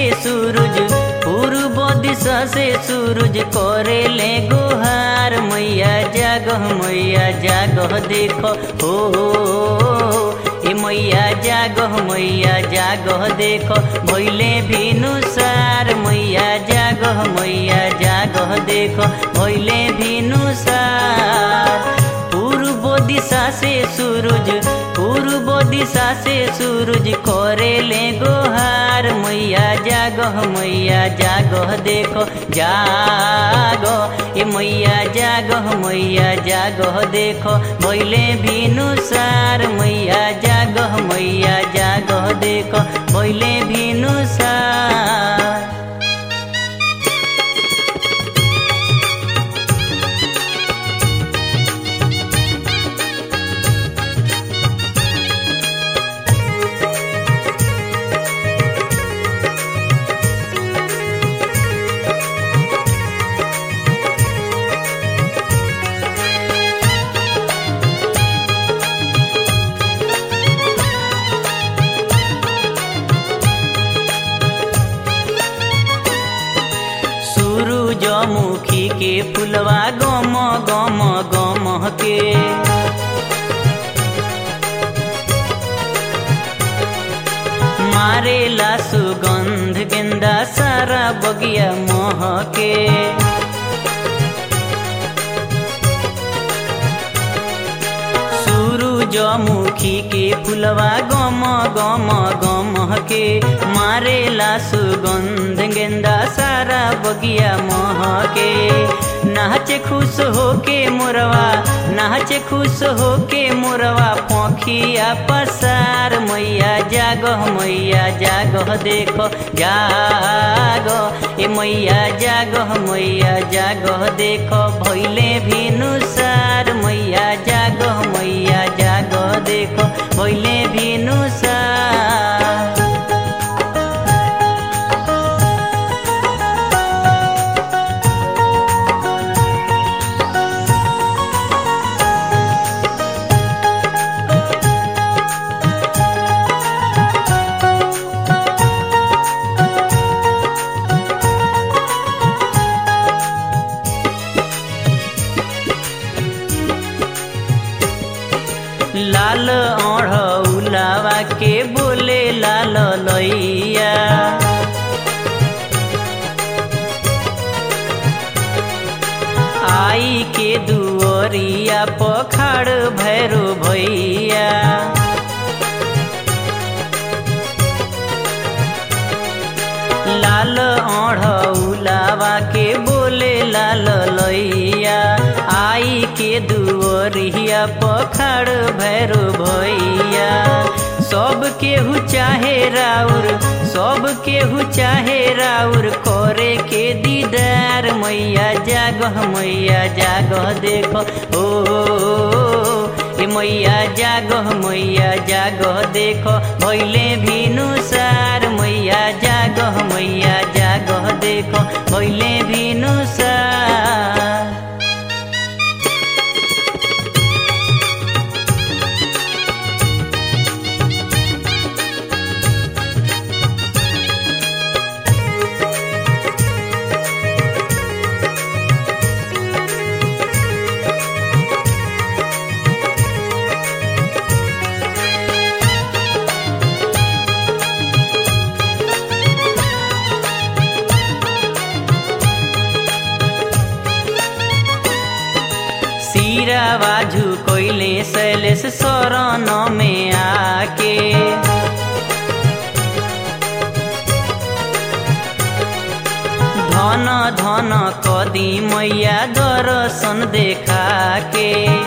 सूरज पूर्व दिशा से सूरज करे ले गुहार मैया जागह मैया जागह देखो हो ए मैया जागह मैया जागह देखो भैले भिनुसार मैया जागह मैया जागह देखो भैले भिनुसार पूर्व दिशा से सूरज पूर्व दिशा से सूरज करे ले गोहार मैया जागह मैया जागह देखो जागो ए मैया जागह मैया जागह देखो भैले भिनुसार मैया जागह मैया जागह देखो भैले भिनुसार सूरजमुखी के फुलवा गम गम गम के मारेला सुगंध गेंदा सारा बगिया मोह के सूरजमुखी के फुलवा गम गम गम के मारेला सुगंध गेंदा सारा बगिया मोह के नाचे खुश होके मोरवा नाचे खुश होके मोरवा पंखिया पसार मैया जागह मैया जागह देखो जागो ए मैया जागह मैया जागह देखो भैले भिनुसार मैया जागह मैया जागह देखो भैले भिनुसार लाल ओढ़ौलावा के बोले लाल लैया आई के दुअरिया पखाड़ भैरो भैया लाल ओढ़ौलावा के बोले लाल लैया आई के दुअरिया पखाड़ भैरो भैया सब केहू चाहे राउर सब केहू चाहे राउर करे के दीदार मैया जागह मैया जागह देखो ओ ए मैया जागह मैया जागह देखो भैले भिनुसार मैया जागह मैया जागह देखो भैले भिनुसार सिरावा झुकोइले शैलेश शरण में आके धन धन कदी मैया दर्शन देखा के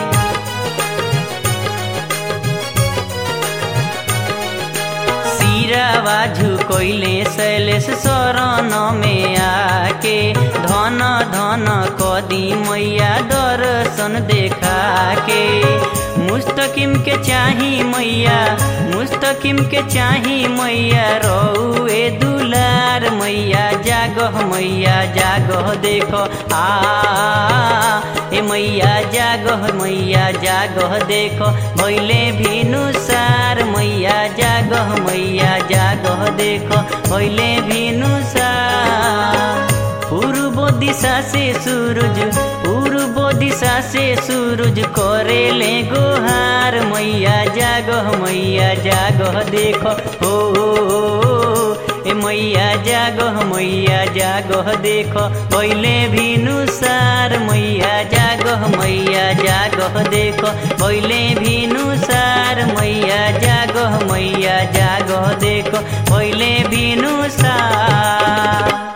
सिरावा झुकोइले शैलेश शरण में आके धन धन कदी मैया दर्शन देखा के मुस्तकिम के चाही मैया मुस्तकिम के चाही मैया रौए दुलार मैया जागह मैया जागह देखो आ हे मैया जागह मैया जागह देखो भैले भिनुसार मैया जागह मैया जागह देखो भैले भिनुसार पूर्व दिशा से सूरज पूर्व दिशा से सूरज करेले गोहार मैया जागह मैया जागह देखो हो ए मैया जागह मैया जागह देखो भैले भिनुसार मैया जागह मैया जागह देखो भैले भिनुसार मैया जागह मैया जागह देखो भैले भिनुसार